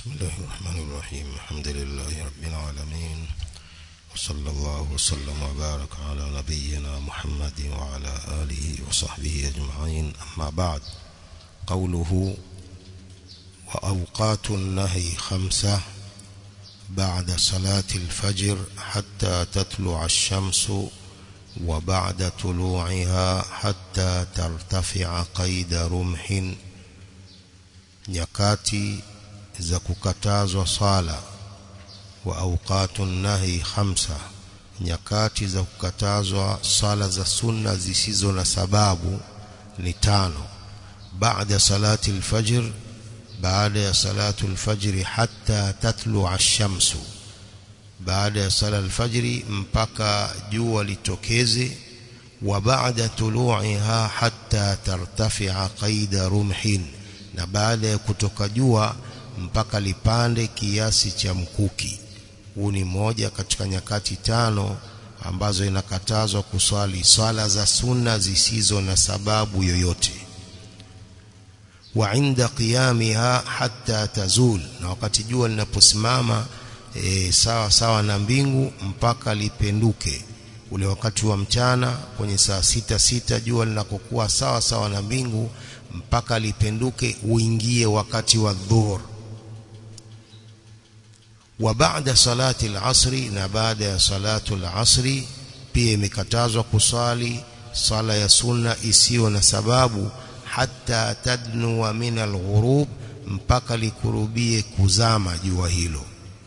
بسم الله الرحمن الرحيم الحمد لله رب العالمين وصلى الله وسلم وبارك على نبينا محمد وعلى آله وصحبه أجمعين أما بعد قوله وأوقات النهي خمسة بعد صلاة الفجر حتى تطلع الشمس وبعد طلوعها حتى ترتفع قيد رمح nyakati za kukatazwa sala wa awqatun nahi khamsa nyakati za kukatazwa sala za sunna zisizo na sababu ni tano baada salati alfajr baada ya salatu alfajr hatta tatlu ash-shamsu baada ya sala alfajri mpaka jua litokeze wa baada tulu'iha hatta tartafi'a qaida rumhin na baada ya kutoka jua mpaka lipande kiasi cha mkuki huu ni moja katika nyakati tano ambazo inakatazwa kuswali swala za sunna zisizo na sababu yoyote wa inda qiyamiha hatta tazul na wakati jua linaposimama e, sawa sawa na mbingu mpaka lipenduke ule wakati wa mchana kwenye saa sita sita jua linakokuwa sawa sawa na mbingu mpaka lipenduke uingie wakati wa dhuhur wa baada salati al-asri na baada ya salatu al-asri pia imekatazwa kusali sala ya sunna isiyo na sababu hata tadnu min al-ghurub mpaka likurubie kuzama jua hilo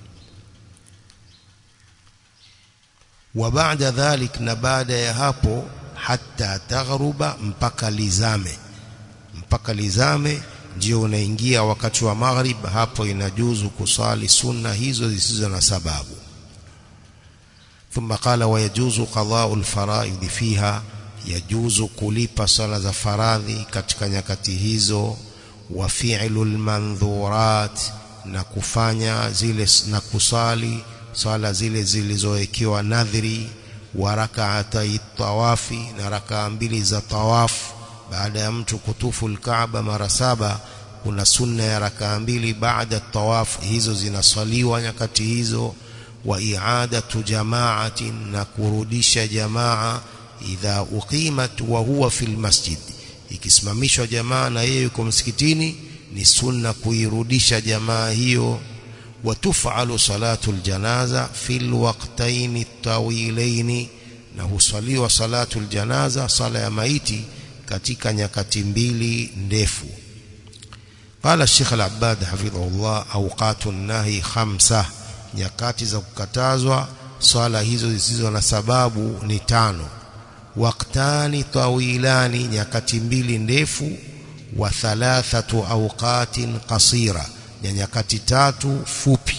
wa baada dhalik na baada ya hapo hata taghruba mpaka lizame mpaka lizame ndio unaingia wakati wa maghrib hapo inajuzu kusali sunna hizo zisizo na sababu ثم قال ويجوز قضاء الفرائض فيها يجوز kulipa sala za faradhi katika nyakati hizo wa fi'lul mandhurat na kufanya zile na kusali sala zile zilizowekewa nadhiri wa rak'atai tawafi na rakaa mbili za tawafu baada ya mtu kutufu al-Kaaba mara saba kuna sunna ya rakaa mbili baada tawaf hizo zinaswaliwa nyakati hizo wa i'adatu jama'atin na kurudisha jamaa idha uqimat wa huwa fil masjid ikisimamishwa jamaa na yeye yuko msikitini ni sunna kuirudisha jamaa hiyo وتفعل صلاة الجنازة في الوقتين الطويلين na husaliwa salatu aljanaza sala ya maiti katika nyakati mbili ndefu قال الشيخ العباد حفظه الله اوقات النهي خمسه nyakati za kukatazwa swala hizo zisizo na sababu ni tano waqtani tawilani nyakati mbili ndefu wa thalathatu awqatin qasira ya nyakati tatu fupi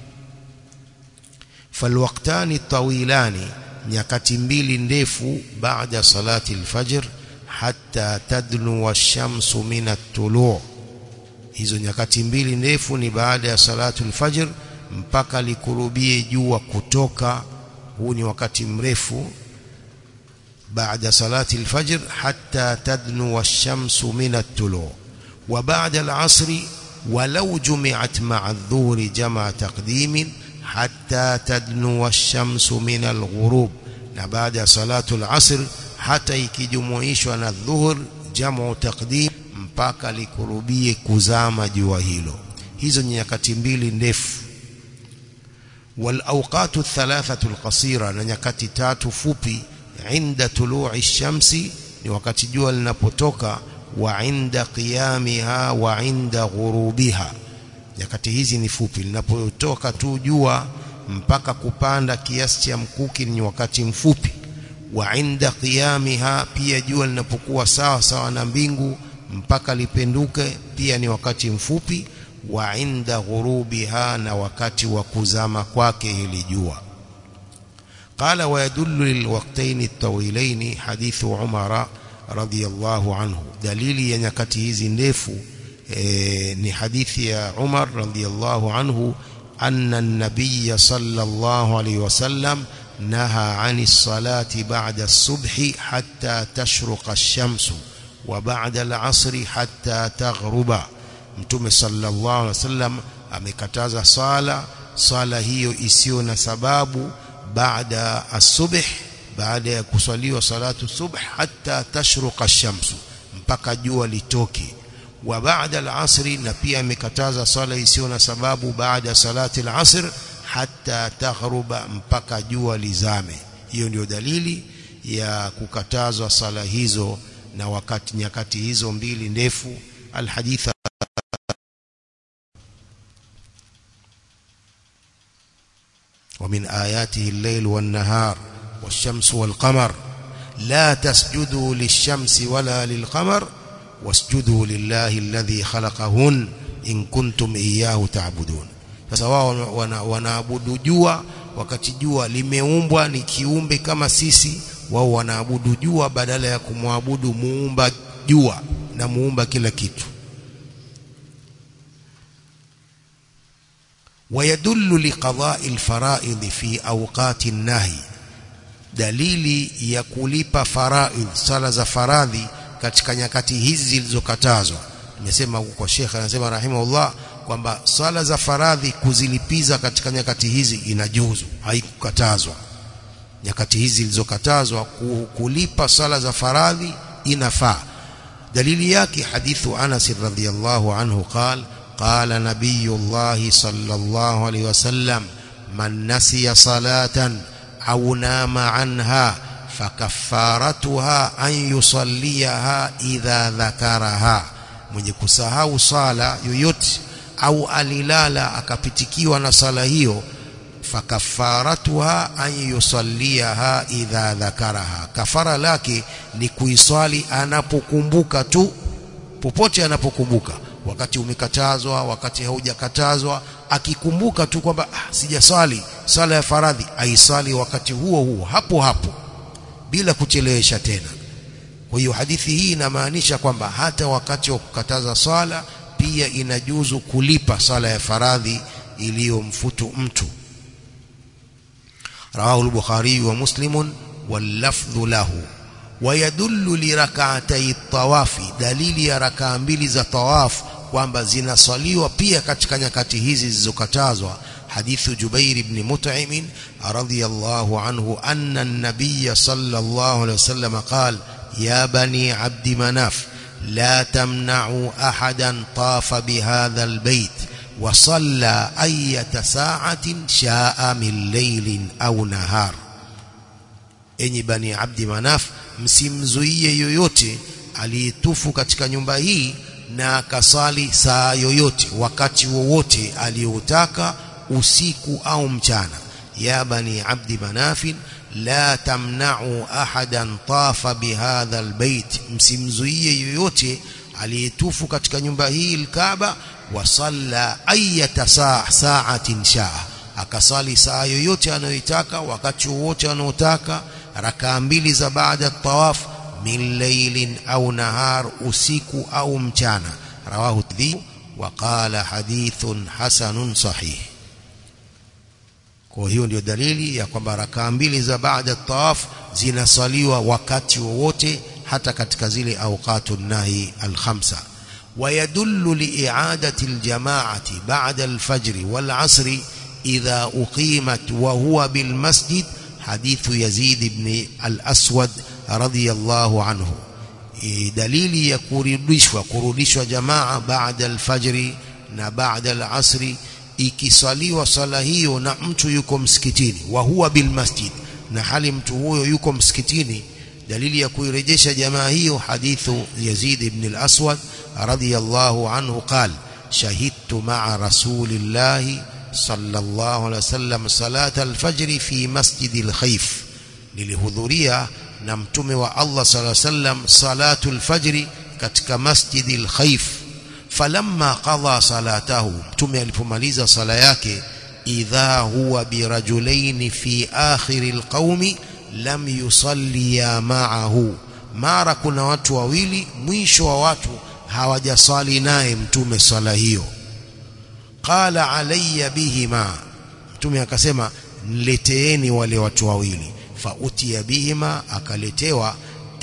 falwaqtani tawilani nyakati mbili ndefu baada salati alfajr hatta tadnu washamsu min at-tulu' hizo nyakati mbili ndefu ni baada ya salatu al-fajr mpaka likurubie jua kutoka huu ni wakati mrefu baada salati al-fajr hatta tadnu washamsu min at-tulu' wa baada al-'asri ولو جمعت مع الظهر جمع تقديم حتى تدنو الشمس من الغروب na baada ya salatu al-asr hata ikijumuishwa na dhuhur jamu taqdim mpaka likurubie kuzama jua hilo hizo ni nyakati mbili ndefu wal awqatu thalathatu alqasira na nyakati tatu fupi inda tulu'i shamsi ni wakati jua linapotoka wa inda qiyamiha wa inda ghurubiha nyakati hizi ni fupi linapotoka tu jua mpaka kupanda kiasi cha mkuki ni wakati mfupi wa inda qiyamiha pia jua linapokuwa sawa sawa na mbingu mpaka lipenduke pia ni wakati mfupi wa inda ghurubiha na wakati wa kuzama kwake hili jua قال ويدل للوقتين الطويلين حديث عمر رضي الله عنه دليل ya nyakati hizi ndefu e, ni hadithi ya Umar radhiyallahu anhu أن النبي صلى الله عليه وسلم نهى عن الصلاة بعد الصبح حتى تشرق الشمس وبعد العصر حتى تغرب mtume sallallahu alaihi wasallam amekataza swala swala hiyo isiyo na sababu baada asubh baada ya kuswaliwa salatu subh hatta tashruqa shamsu mpaka jua litoke wa baada al-asri na pia amekataza swala isiyo na sababu baada salati al-asr hatta taghruba mpaka jua lizame hiyo ndio dalili ya kukatazwa sala hizo na wakati nyakati hizo mbili ndefu alhaditha ومن آياته الليل والنهار والشمس والقمر لا تسجدوا للشمس ولا للقمر واسجدوا لله الذي خلقهن إن كنتم إياه تعبدون sasa wao wanaabudu jua wakati jua limeumbwa ni kiumbe kama sisi wao wanaabudu jua badala ya kumwabudu muumba jua na muumba kila kitu ويدل لقضاء الفرائض في أوقات النهي dalili ya kulipa faraidh sala za faradhi katika nyakati hizi zilizokatazwa nimesema kwa Sheikh anasema rahimahullah kwamba swala za faradhi kuzilipiza katika nyakati hizi inajuzu haikukatazwa nyakati hizi zilizokatazwa kulipa swala za faradhi inafaa dalili yake hadithu Anas radhiyallahu anhu qala قال نبي الله صلى الله عليه وسلم من نسي صلاة أو نام عنها فكفارتها أن يصليها إذا ذكرها mwenye kusahau sala yoyote au alilala akapitikiwa na sala hiyo fakafaratuha an yusalliha idha dhakaraha kafara lake ni kuiswali anapokumbuka tu popote anapokumbuka wakati umekatazwa wakati haujakatazwa akikumbuka tu kwamba ah, sijaswali sala ya faradhi aiswali wakati huo huo hapo hapo bila kuchelewesha tena kwa hiyo hadithi hii inamaanisha kwamba hata wakati wa kukataza swala pia inajuzu kulipa sala ya faradhi iliyomfutu mtu rawahu al-bukhari wa muslim wal lafdhu lahu ويدل لركعتي الطواف dalili ya rakaa mbili za tawaf kwamba zinaswaliwa pia katika nyakati hizi zilizokatazwa hadithu Jubair ibn Mut'im radhiyallahu anhu anna an-nabiy sallallahu alayhi wasallam qala ya bani abd manaf la tamna'u ahadan tafa bihadha al-bayt wa salla ayyata sa'atin sha'a min laylin aw nahar enyi bani abdi manaf msimzuie yoyote aliyetufu katika nyumba hii na akasali saa yoyote wakati wowote aliyoutaka usiku au mchana ya bani abdi manafin la tamna'u ahadan tafa bihadha albayt msimzuie yoyote aliyetufu katika nyumba hii alkaaba wa salla ayata saa sa'atin shaa akasali saa yoyote anayoitaka wakati wowote anaotaka rakaa mbili za baada tawaf min laylin au nahar usiku au mchana rawahu dhi wa qala hadithun hasanun sahih kwa hiyo ndio dalili ya kwamba rakaa mbili za baada tawaf zinasaliwa wakati wowote hata katika zile awqatu nahi alkhamsa ويدل لإعادة الجماعة بعد الفجر والعصر إذا أقيمت وهو بالمسجد حديث يزيد بن الأسود رضي الله عنه dalili ya kurudishwa kurudishwa jamaa baada alfajri na baada alasri ikisaliwa sala hiyo na mtu yuko msikitini wa huwa bil masjid na hali mtu huyo yuko msikitini dalili ya kuirejesha jamaa hiyo hadithu Yazid ibn al-Aswad radiyallahu anhu qala shahidtu ma'a rasulillahi صلى الله عليه وسلم صلاة الفجر في مسجد الخيف nilihudhuria na mtume wa Allah صلى الله عليه وسلم صلاة الفجر katika masjid al-Khaif falamma qada salatahu mtume alipomaliza sala yake idha huwa birajulain fi akhir al-qaumi lam yusalli ma'ahu mara kuna watu wawili mwisho wa watu hawajaswali naye mtume sala hiyo qala alayya bihima mtume akasema nileteeni wale watu wawili fautiya bihima akaletewa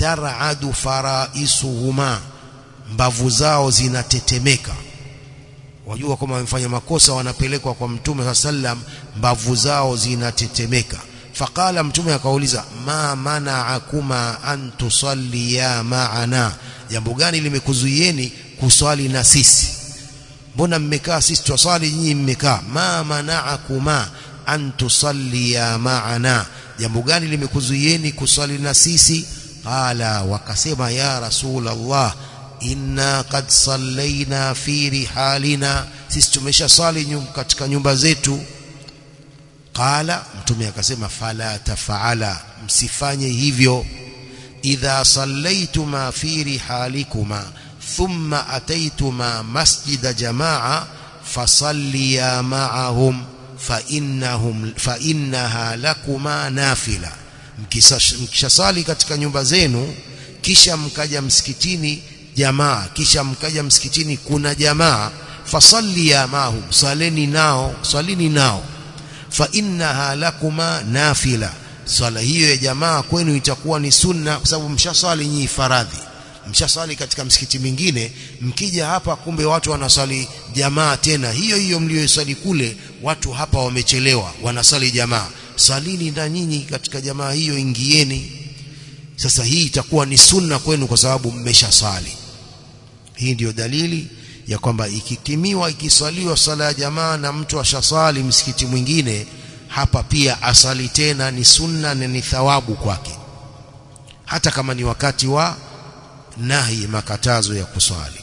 taradu faraisuhuma mbavu zao zinatetemeka wajua kama wamefanya makosa wanapelekwa kwa mtume sallam mbavu zao zinatetemeka faqala mtume akauliza ma mana'akuma an tusalliya ma'ana jambo gani limekuzuieni kuswali na sisi mbona mmekaa sisi twaswali nyinyi mmekaa ma mana'akuma an tusalliya ma'ana jambo gani limekuzuieni kuswali na sisi qala wakasema ya rasul Allah inna qad sallaina fi rihalina sisi tumesha swali katika nyumba zetu qala mtume akasema fala tafaala msifanye hivyo idha sallaituma fi rihalikuma thumma ataituma masjida jamaa fasalliya ma'ahum fa innahum fa innaha lakuma nafila mkishasali katika nyumba zenu kisha mkaja msikitini jamaa kisha mkaja msikitini kuna jamaa fasalliya ma'ahum saleni nao salini nao fa innaha lakuma nafila swala hiyo ya jamaa kwenu itakuwa ni sunna kwa sababu mshaswali nyinyi faradhi mshaswali katika msikiti mingine mkija hapa kumbe watu wanaswali jamaa tena hiyo hiyo mliyoswali kule watu hapa wamechelewa wanaswali jamaa salini na nyinyi katika jamaa hiyo ingieni sasa hii itakuwa ni sunna kwenu kwa sababu mmeshaswali hii ndiyo dalili ya kwamba ikikimiwa ikiswaliwa sala ya jamaa na mtu ashaswali msikiti mwingine hapa pia asali tena ni sunna na ni thawabu kwake hata kama ni wakati wa nahi makatazo ya kuswali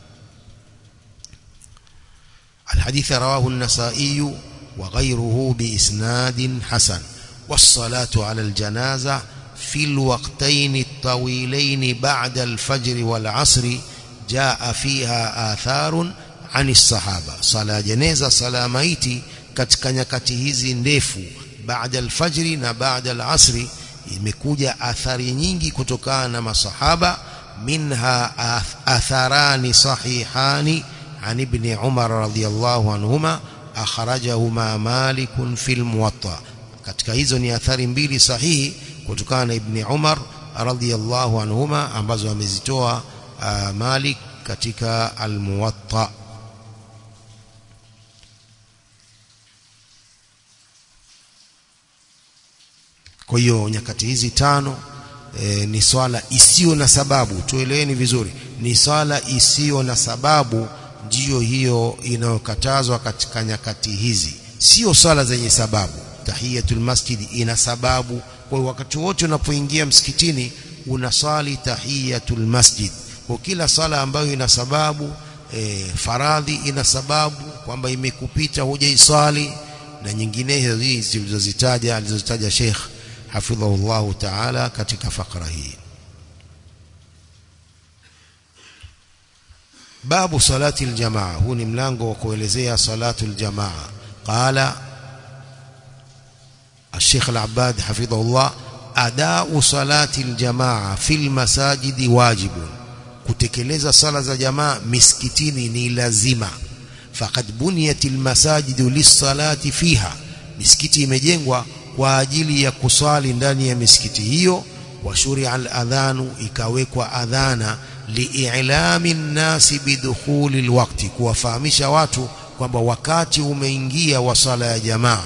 الحديث رواه النسائي وغيره بإسناد حسن والصلاة على الجنازة في الوقتين الطويلين بعد الفجر والعصر جاء فيها آثار عن الصحابة صلاة جنازة صلاة ميتي katika nyakati hizi ndefu baada alfajri na baada alasri imekuja athari nyingi kutokana na masahaba minha atharani sahihani an ibn Umar radhiyallahu anhuma akhrajahuma Malik fi al-Muwatta katika hizo ni athari mbili sahihi kutokana na ibn Umar radhiyallahu anhuma ambazo amezitoa uh, Malik katika al-Muwatta kwa hiyo nyakati hizi tano e, ni swala isiyo na sababu tueleweni vizuri ni swala isiyo na sababu ndiyo hiyo inayokatazwa katika nyakati hizi sio swala zenye sababu tahiyatul masjid ina sababu kwa hiyo wakati wote unapoingia msikitini unaswali tahiyatul masjid kwa kila swala ambayo ina sababu e, faradhi ina sababu kwamba imekupita hujaiswali na nyinginezo hizi zilizozitaja alizozitaja Sheikh hafidhahu Allah ta'ala katika fakra hii babu salati aljamaa huu ni mlango wa kuelezea salatu aljamaa qala الشيخ العباد حفظه الله أداء صلاة الجماعة في المساجد واجب kutekeleza sala za jamaa misikitini ni lazima faqad buniyat almasajidu lis-salati fiha misikiti imejengwa kwa ajili ya kuswali ndani ya misikiti hiyo wa shuria al-adhanu ikawekwa adhana li'ilami an-nasi bidukhuli al-waqti kuwafahamisha watu kwamba wakati umeingia wa sala ya jamaa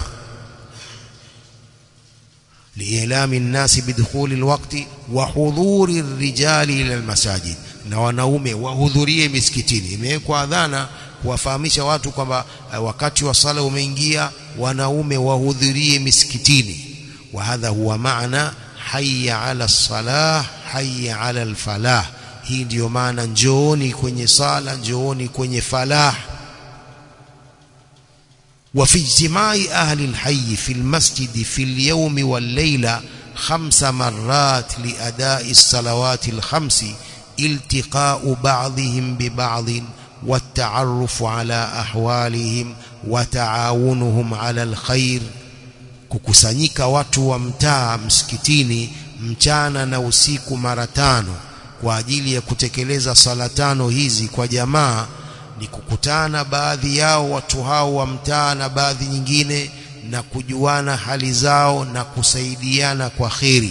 li'ilami an-nasi bidukhuli al-waqti wa hudhuri ar-rijali ila al-masajid na wanaume wahudhurie misikitini imewekwa adhana kuwafahamisha watu kwamba wakati wa sala umeingia wanaume wahudhurie misikitini wa hadha huwa maana hayya ala salah hayya ala alfalah hii ndiyo maana njooni kwenye sala njooni kwenye falah وفي اجتماع أهل الحي في المسجد في اليوم والليلة خمس مرات لأداء الصلوات الخمس التقاء بعضهم ببعض والتعرف على أحوالهم وتعاونهم على الخير kukusanyika watu wa mtaa msikitini mchana na usiku mara tano kwa ajili ya kutekeleza sala tano hizi kwa jamaa ni kukutana baadhi yao watu hao wa mtaa na baadhi nyingine na kujuana hali zao na kusaidiana kwa kheri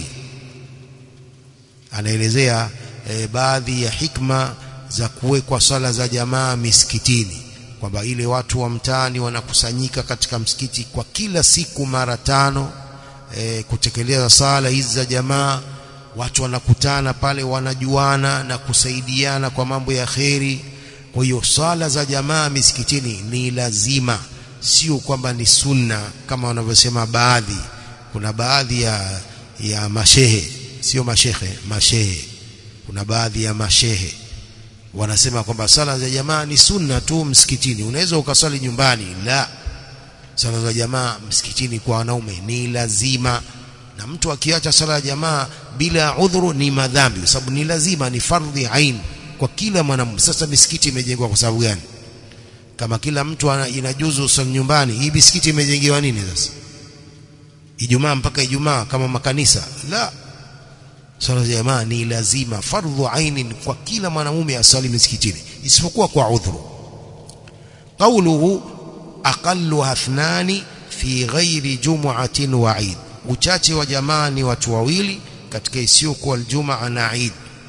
anaelezea e, baadhi ya hikma za kuwekwa swala za jamaa misikitini kwamba ile watu wa mtaani wanakusanyika katika msikiti kwa kila siku mara tano e, kutekeleza sala hizi za jamaa watu wanakutana pale wanajuana na kusaidiana kwa mambo ya kheri kwa hiyo sala za jamaa misikitini ni lazima sio kwamba ni sunna kama wanavyosema baadhi kuna baadhi ya ya mashehe sio mashehe mashehe kuna baadhi ya mashehe wanasema kwamba sala za jamaa ni sunna tu msikitini unaweza ukasali nyumbani la sala za jamaa msikitini kwa wanaume ni lazima na mtu akiacha sala ya jamaa bila udhuru ni madhambi kwa sababu ni lazima ni fardhi ain kwa kila mwanamume sasa misikiti imejengwa kwa sababu gani kama kila mtu inajuzu usali nyumbani hii misikiti imejengewa nini sasa Ijumaa mpaka Ijumaa kama makanisa la sala ya jamaa ni lazima fardhu ainin kwa kila mwanamume asali misikitini isipokuwa kwa udhuru qawluhu aqallu athnani fi ghairi jum'atin wa eid uchache wa jamaa ni watu wawili katika isiyokuwa aljumaa na eid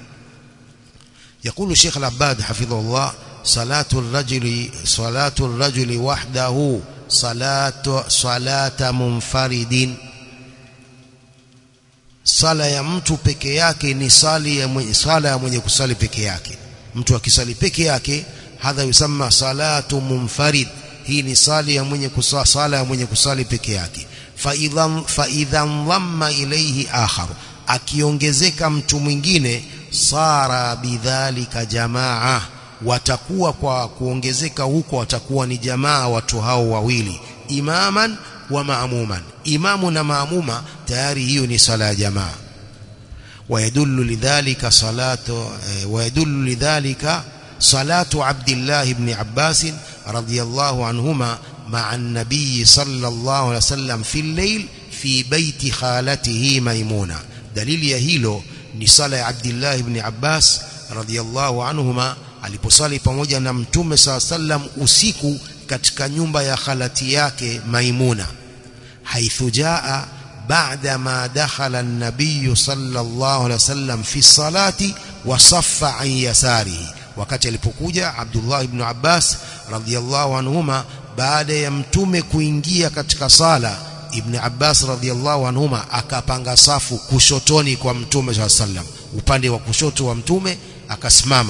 يقول الشيخ العباد حفظه الله صلاة الرجل صلاة الرجل وحده صلاة صلاة منفرد sala ya mtu peke yake ni sali ya mwenye, sala ya mwenye kusali peke yake mtu akisali peke yake hadha yusamma salatu munfarid hii ni sali ya mwenye kusali sala ya mwenye kusali peke yake fa idhan fa idhan dhamma ilayhi akhar akiongezeka mtu mwingine sara bidhalika jamaa watakuwa kwa kuongezeka huko watakuwa ni jamaa watu hao wawili imaman wa maamuman imamu na maamuma tayari hiyo ni sala ya jamaa ويدل لذلك صلاة ويدل لذلك صلاة عبد الله بن عباس رضي الله عنهما مع النبي صلى الله عليه وسلم في الليل في بيت خالته ميمونة دليل يهيلو ni sala ya Abdullah ibn Abbas radhiyallahu anhuma aliposali pamoja na mtume saa sallam usiku katika nyumba ya khalati yake Maimuna haithu jaa baada ma dakhala an-nabiy sallallahu alaihi wasallam fi salati wa saffa an yasarihi wakati alipokuja Abdullah ibn Abbas radhiyallahu anhuma baada ya mtume kuingia katika sala Ibn Abbas radhiallahu anhuma akapanga safu kushotoni kwa mtume swalla sallam upande wa kushoto wa mtume akasimama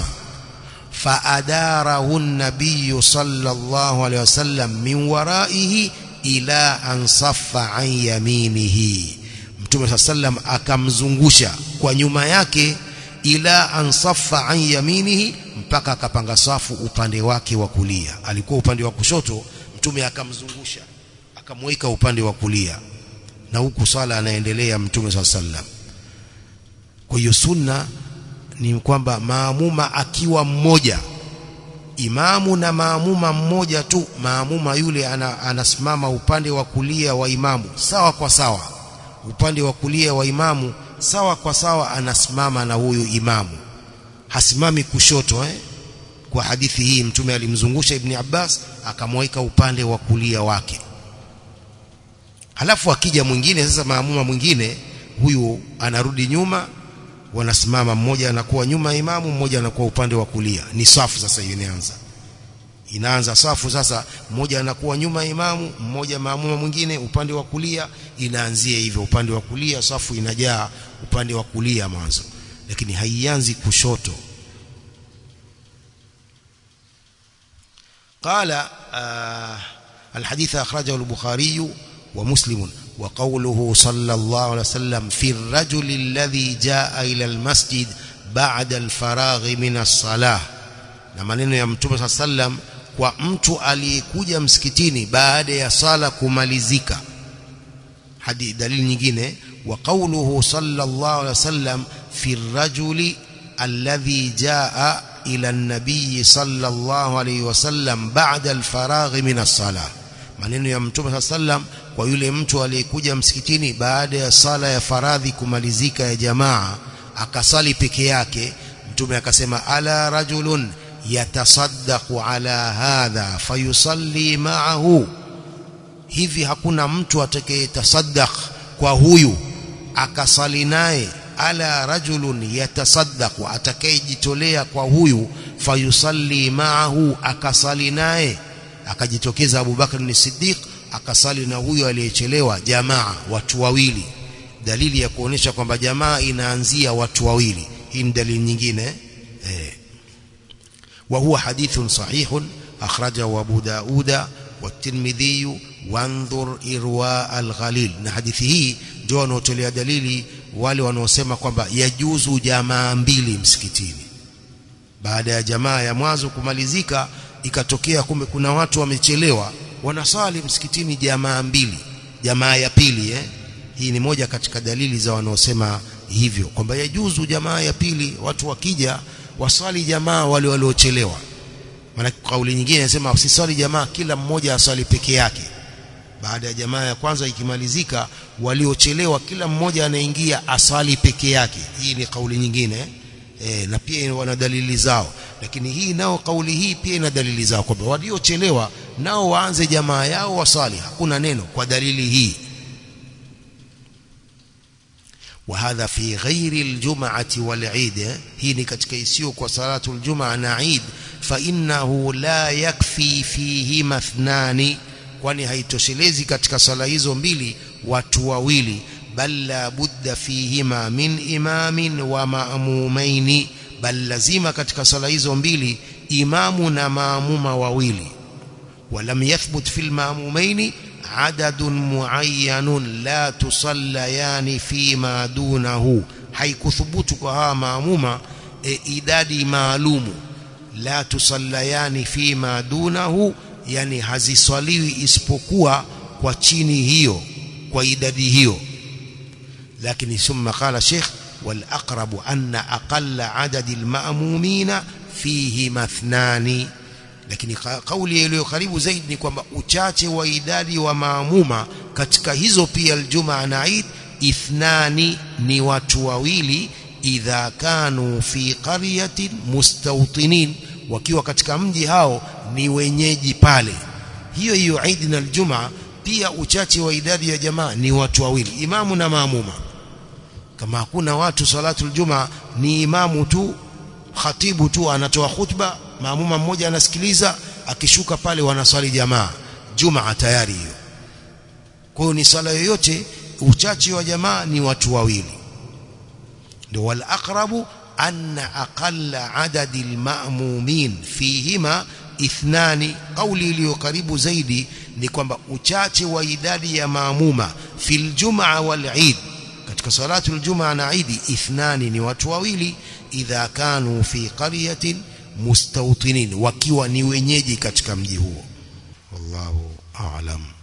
faadarahu an-nabiy sallallahu alayhi wasallam min waraihi ila an saffa an yaminihi mtume swalla sallam akamzungusha kwa nyuma yake ila an saffa an yaminihi mpaka akapanga safu upande wake wa kulia alikuwa upande wa kushoto mtume akamzungusha akamweka upande wa kulia na huku sala anaendelea mtume swalla sallam kwa hiyo sunna ni kwamba maamuma akiwa mmoja imamu na maamuma mmoja tu maamuma yule ana, anasimama upande wa kulia wa imamu sawa kwa sawa upande wa kulia wa imamu sawa kwa sawa anasimama na huyu imamu hasimami kushoto eh? kwa hadithi hii mtume alimzungusha ibni Abbas akamweka upande wa kulia wake halafu akija mwingine sasa maamuma mwingine huyu anarudi nyuma wanasimama mmoja anakuwa nyuma ya imamu mmoja anakuwa upande wa kulia ni safu sasa hiyo inaanza inaanza safu sasa mmoja anakuwa nyuma ya imamu mmoja maamuma mwingine upande wa kulia inaanzia hivyo upande wa kulia safu inajaa upande wa kulia mwanzo lakini haianzi kushoto قال آه الحديث أخرجه البخاري ومسلم وقوله صلى الله عليه وسلم في الرجل الذي جاء إلى المسجد بعد الفراغ من الصلاة na maneno ya mtume saa sallam kwa mtu aliyekuja msikitini baada ya sala kumalizika hadi dalili nyingine wa qawluhu sallallahu alaihi wasallam fi rajuli alladhi jaa ila an-nabiy sallallahu alaihi wasallam ba'da al-faragh min as-salah maneno ya mtume saa sallam kwa yule mtu aliyekuja msikitini baada ya sala ya faradhi kumalizika ya jamaa akasali peke yake mtume akasema ala rajulun yatasaddaqu ala hadha fayusalli ma'ahu hivi hakuna mtu atakayetasaddaq kwa huyu akasali naye ala rajulun yatasaddaqu atakayejitolea kwa huyu fayusalli ma'ahu akasali naye akajitokeza Abu Bakar ni Siddiq akasali na huyo aliyechelewa jamaa watu wawili dalili ya kuonesha kwamba jamaa inaanzia watu wawili hii ni dalili nyingine eh wa huwa hadithun sahihun akhrajahu Abu Dauda والترمذي وانظر irwa al-ghalil na hadithi hii ndio wanaotolea dalili wale wanaosema kwamba yajuzu jamaa mbili msikitini baada ya jamaa ya mwanzo kumalizika ikatokea kumbe kuna watu wamechelewa wanasali msikitini jamaa mbili jamaa ya pili eh hii ni moja katika dalili za wanaosema hivyo kwamba yajuzu jamaa ya pili watu wakija wasali jamaa wale waliochelewa maana kauli nyingine inasema usisali jamaa kila mmoja asali peke yake baada ya jamaa ya kwanza ikimalizika waliochelewa kila mmoja anaingia asali peke yake hii ni kauli nyingine e, na pia wana dalili zao lakini hii nao kauli hii pia ina dalili zao kwamba waliochelewa nao waanze jamaa yao wasali hakuna neno kwa dalili hii وهذا في غير الجمعة والعيد هي katika isiyo kwa salatu aljumaa na eid fa innahu la yakfi fihi ithnani kwani haitoshelezi katika sala hizo mbili watu wawili bal la budda fihima min imamin wa ma'mumaini bal lazima katika sala hizo mbili imamu na maamuma wawili ولم يثبت في المأمومين عدد معين لا تصليان فيما دونه haikuthubutu kwa hawa maamuma e, idadi maalumu la tusallayani fima dunahu yani haziswaliwi isipokuwa kwa chini hiyo kwa idadi hiyo lakini thumma qala sheikh wal aqrabu anna aqalla adadi al ma'mumina fihi mathnani lakini kauli iliyo karibu zaidi ni kwamba uchache wa idadi wa maamuma katika hizo pia aljumaa na Eid ithnani ni watu wawili idha kanu fi qaryatin mustawtinin wakiwa katika mji hao ni wenyeji pale hiyo hiyo Eid na aljumaa pia uchache wa idadi ya jamaa ni watu wawili imamu na maamuma kama hakuna watu salatul jumaa ni imamu tu khatibu tu anatoa khutba maamuma mmoja anasikiliza akishuka pale wanaswali jamaa jumaa tayari hiyo kwa hiyo ni sala yoyote uchache wa jamaa ni watu wawili ndio wal aqrabu anna aqalla adadi alma'mumin fihima ithnani kauli iliyo karibu zaidi ni kwamba uchache wa idadi ya maamuma fil jumaa wal eid katika salatu aljumaa na eid ithnani ni watu wawili idha kanu fi qaryatin mustawtinin wakiwa ni wenyeji katika mji huo wallahu a'lam